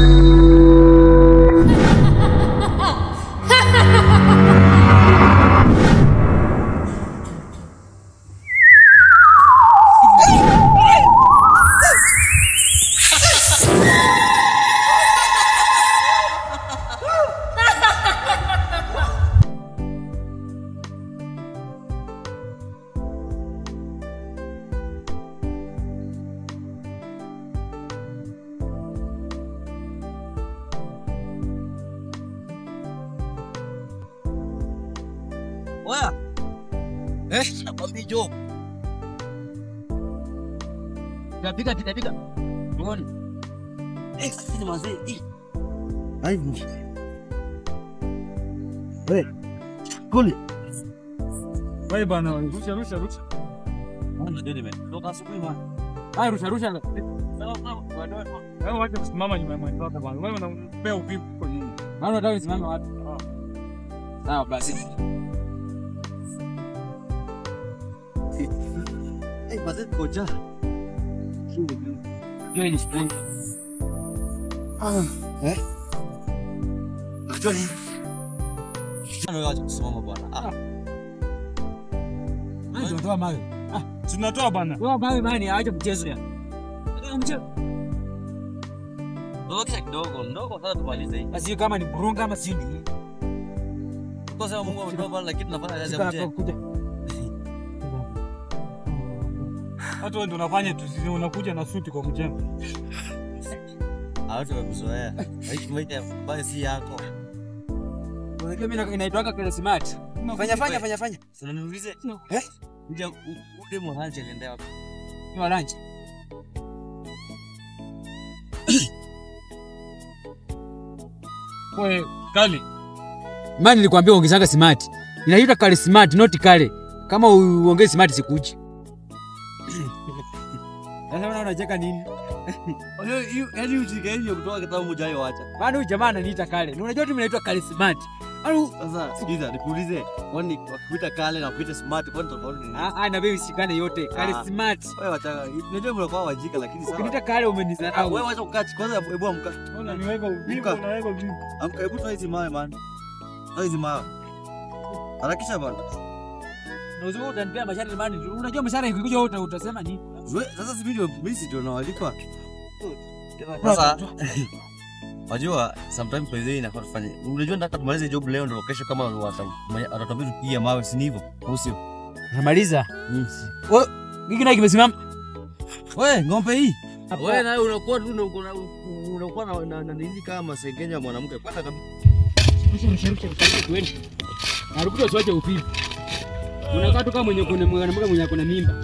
Oya. Eh, nakwambia jo. Tapiga tapiga. Muone. Eh, sisi mazee. Eh. Ai. Wewe. Kule. Wewe bana, rusha rusha rusha. Mbona ndio nimetoka asubuhi bwana. Haya rusha rusha. Sawa sawa. Wadoa. Wewe wacha kusimama nyuma ya mwenzako bana. Wewe unampea uvivu kwa nini? Maana unataka nisimame wapi? Sawa basi. Eh, mazee koja. Hiyo ni spring. Eh? Unajua nini? Wewe wacha kusimama bwana. Ah. Wewe ndio toa mawe. Tunatoa bana. Toa mawe bani, acha mchezo ya. Mchezo. Ndogo kisha kidogo, ndogo sasa tumalize hii. Basi kama ni burunga ama sio ni. Kwa sababu Mungu ametoa bwana lakini tunafanya kazi Sika ya hapo mtendo. kuja. Hata wewe ndio unafanya tu, sisi unakuja na suti kwa mjembe. Hawatu wamekuzoea. Haishi maisha ambayo si yako. Unajua mimi inaitwanga kile smart. Fanya fanya fanya fanya. Sasa niulize. No. Eh? Kuja ude mwananje aliendea wapi? Ni wa lunch. Wewe kali. Mani nilikwambia ongezanga smart. Inaitwa kale smart, not kale. Kama uongeze smart sikuji. Sasa unaona unacheka nini? Yaani ujinga hiyo kutoka kitabu moja hayo acha. Maana huyu jamaa ananiita kale. Na unajua tu mimi naitwa kale smart. Au Sasa sikiza nikuulize. Kwani wakikuita kale na kuita smart kwani tofauti ni nini? ah ah na wewe usikane yote. Kale Ah. smart. Wewe wacha. Unajua mnakuwa wajika lakini sawa. Ukiniita kale Ah, umenizarau. Wewe wacha kukaa chini. kwanza hebu amka. Unaniweka uvivu, Mka. unaweka uvivu. Amka hebu toa hizi mawe man. Toa hizi mawe. Harakisha bana. Na uzuri utanipea mashari mani. Unajua mashari ikikuja wote utasema nini? We, sasa si video mimi si ndio nawalikwa. Sasa Wajua sometimes by the way inafaa tufanye. Unajua nataka tumalize job leo ndio kesho kama atatuambia tupigie mawe si ni hivyo? Au sio? Namaliza. Hiki naye kimesimama. Wewe ng'ombe hii. Hapa. Wewe nawe unakuwa tu una- una- unakuwa na na- na nini kama masengenya ya mwanamke. Kwanza kabisa. Narukuta usiwache upipi. Unakaa tu kama mwenye kuna mwanamke mwenye kuna mimba.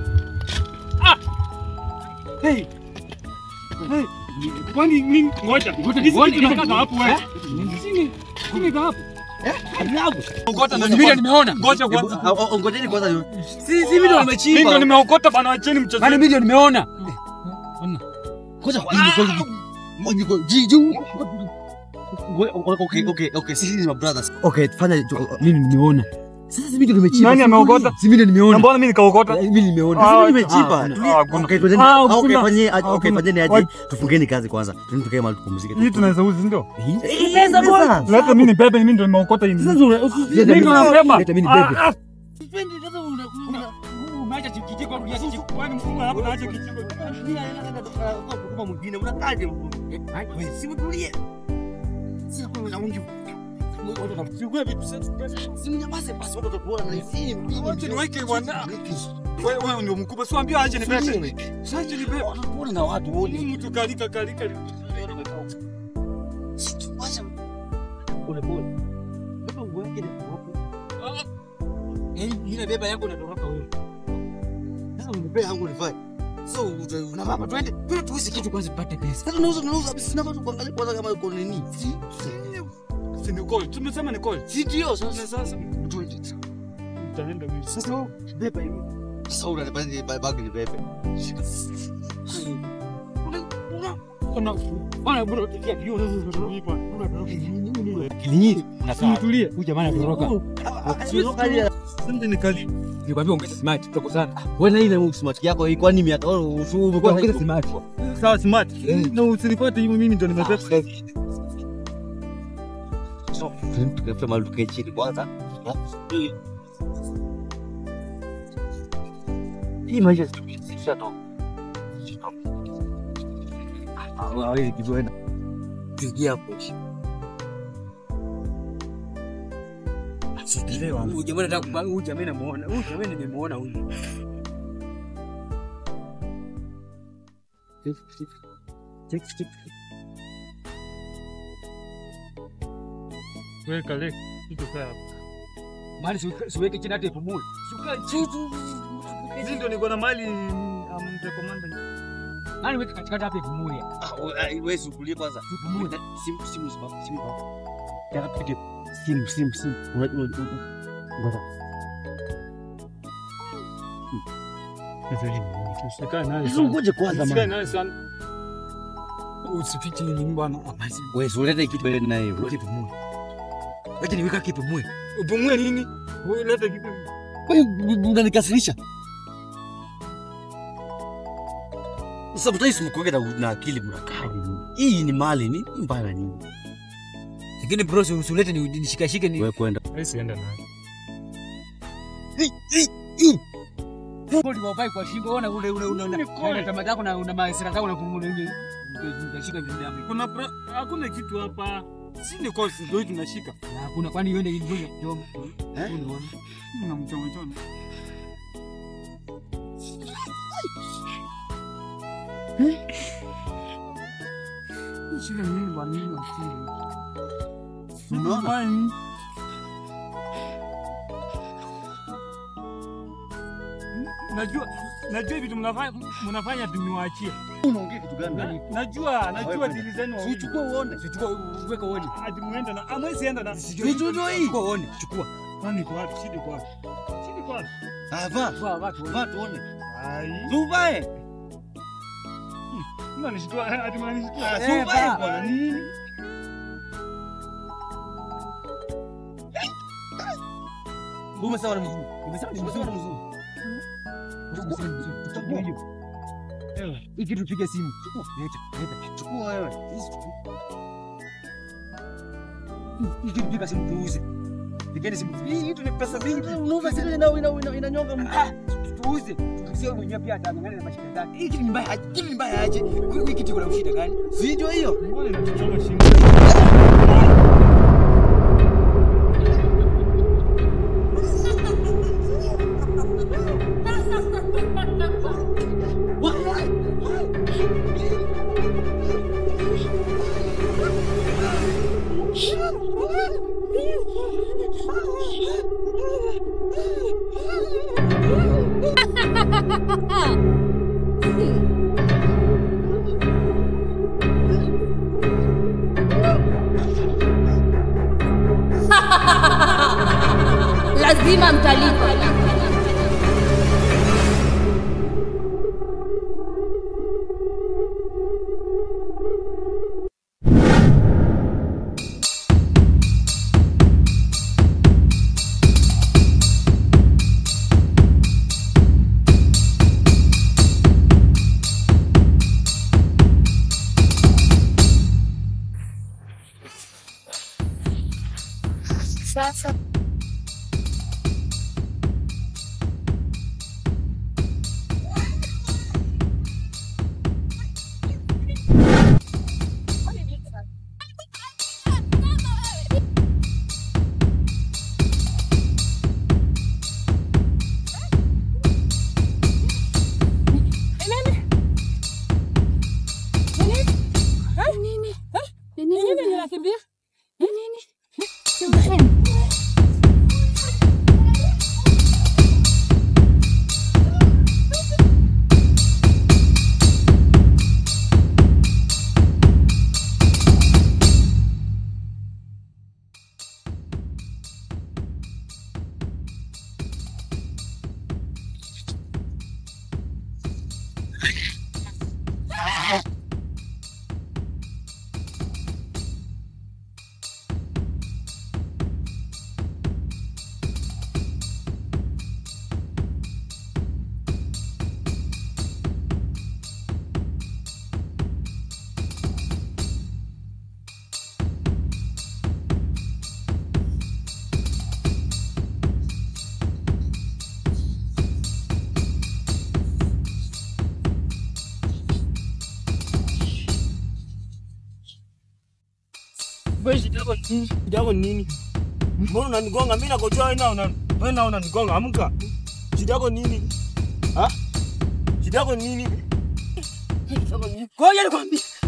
Hey. Hey. Kwani mimi ngoja. Hizi Ngoja, vitu nataka hapo wewe. Sini. Sini ka hapo. Ngota na Mimi nimeona. Ngoja kwanza. Ngojeni kwanza. Si si video Mimi nimechimba. ndio nimeokota bana, wacheni mchezo. Maana video nimeona. Kwanza kwanza. Jiju. Okay, okay, okay. Sisi ni brothers. Okay, fanya Mimi nimeona. sasa hivi ndio nimechimba. Nani ameokota? Si video Na nimeona. mbona mimi nikaokota? Mimi nimeona. Ah, Sasa nimechimba. ah, Tulia. hakuna. Okay, twendeni. Ah, Ah, Okay, hakuna. fanyeni aje. Okay, Hakuna. fanyeni aje. What? Tufungeni kazi kwanza. Twende tukae mahali tupumzike. Hii tunaweza uzi ndio? Hii pesa bwana. Leta mimi nibebe, mimi ndio nimeokota hii. Sasa una- Mimi ndio nabeba. Leta mimi nibebe. Ah, ah. Umeacha kijiko rudia kijiko. Kwani mfunga hapo naacha kijiko. Kama mwingine unakaje? Simutulie. Sasa kwa unaungi. Chukua vitu zetu. Simnyamaze basi watu watakuona na hisi. Wacha niweke bwana. Wewe wewe ndio mkubwa, si ambia aje nibebe. Sasa nibebe. Wanakuona na watu wote. Mtu kalika kalika. Wacha. Pole pole. Beba nguo yake na hapo. Eh, ile beba yangu inatoroka wewe. Sasa unipea yangu nifanye. So Na mama twende. Twende tuuze kitu kwanza tupate pesa. sasa unauza unauza basi sina watu kuangalia kwanza kama uko nini. Si ni call. Tumesema ni call. Si ndio Na sasa. sasa utaenda vipi? Sasa wewe beba hivi. Sasa unanipenda bag ni bebe. Shika. Ona ona bro tukia hiyo. Kinyi. Tulie. Huyu jamaa anatoroka. Sasa ni kali. Nikwambia ongeza smart tutakosana. Wewe na ile smart yako hii kwani miaka wewe umekuwa Ongeza smart. sawa smart. Na usinifuate hivi mimi ndo nimebeba. Tukafe mahali tukae chini kwanza. Hii maisha sisha to. Hawezi kizoenda. Pigia hapo. Sikilewa. Huyu jamaa anataka kubanga, huyu jamaa namuona. Huyu jamaa nimemuona huyu. Weka le. Kitu sawa. Mali siweke chini hata ipumue. Shuka chini. Hizi ndo niko na mali amtekomanda. Mali weke katikati hapa ipumue. Wewe usukulie kwanza. Ipumue. Simu simu simu simu. Nataka tupige simu simu simu. Unajua ngoja. Usikae naye. Ngoje kwanza Usikae man. naye sana. Usifiche nini bwana. Wewe ulete kitu wewe na hiyo. Weke ipumue. Wacha niweka kipumue. Upumue nini? Wewe leta kitu. Wewe unanikasirisha. Sasa mtais mkoge na na akili mnakaa. Hii ni mali ni mbaya nini? Lakini bro, si usulete ni nishikashike ni Wewe kwenda. Wewe sienda naye. Bodi wapai kwa shingo ona ule ule ule ule. Una tamaa zako na una maisira zako na kumule ile. Nitashika vile hapo. Kuna pra- hakuna kitu hapa. Si ni kosi ndio tunashika. Na hakuna kwani uende ili ngoja kidogo. Eh? Unaona? Na mchoma choma. Shida nini bwana nini akili? Unaona? Najua najua vitu mnafanya mnafanya tuniwaachie. Unaongea kitu gani? Najua najua Wewe dili zenu. Si uchukue uone. Chukua uweke uone. Hadi muende na amwezi enda na. Vitu hii. Chukua uone. Chukua. Kwani kwa wapi? Shida kwa wapi? Shida kwa wapi? Ah, vaa. Vaa watu. Vaa tuone. Ai. Tuvae. Mnanishtua hadi mnanishtua. Eh, Suvae vaa. bwana nini? Umesema ni mzuri. Umesema ni Umesema mzuri. ni mzuri. Chukua hiyo. Hii kitu tupige simu. Chukua. Leta. Leta. Chukua wewe. Hizi chukua. Hii kitu piga simu tuuze. Pigeni simu. Hii kitu ni pesa mingi. Unauza sile ina ina ina inanyonga mtu. Ah, tuuze. Sio mwenyewe pia atangana na mashida zake. Hii kitu ni mbaya. Hii kitu ni mbaya aje. Hii kitu kuna ushida gani? Si ndio hiyo? Mbona inachoma shingo? lazima mtalipa. Sasa Wewe shida yako nini? Shida yako nini? Mbona unanigonga? Mimi nakojoa wewe na una wewe na unanigonga. Amka. Shida yako nini? Ha? Shida yako nini? Shida yako nini? Ngoja nikwambie.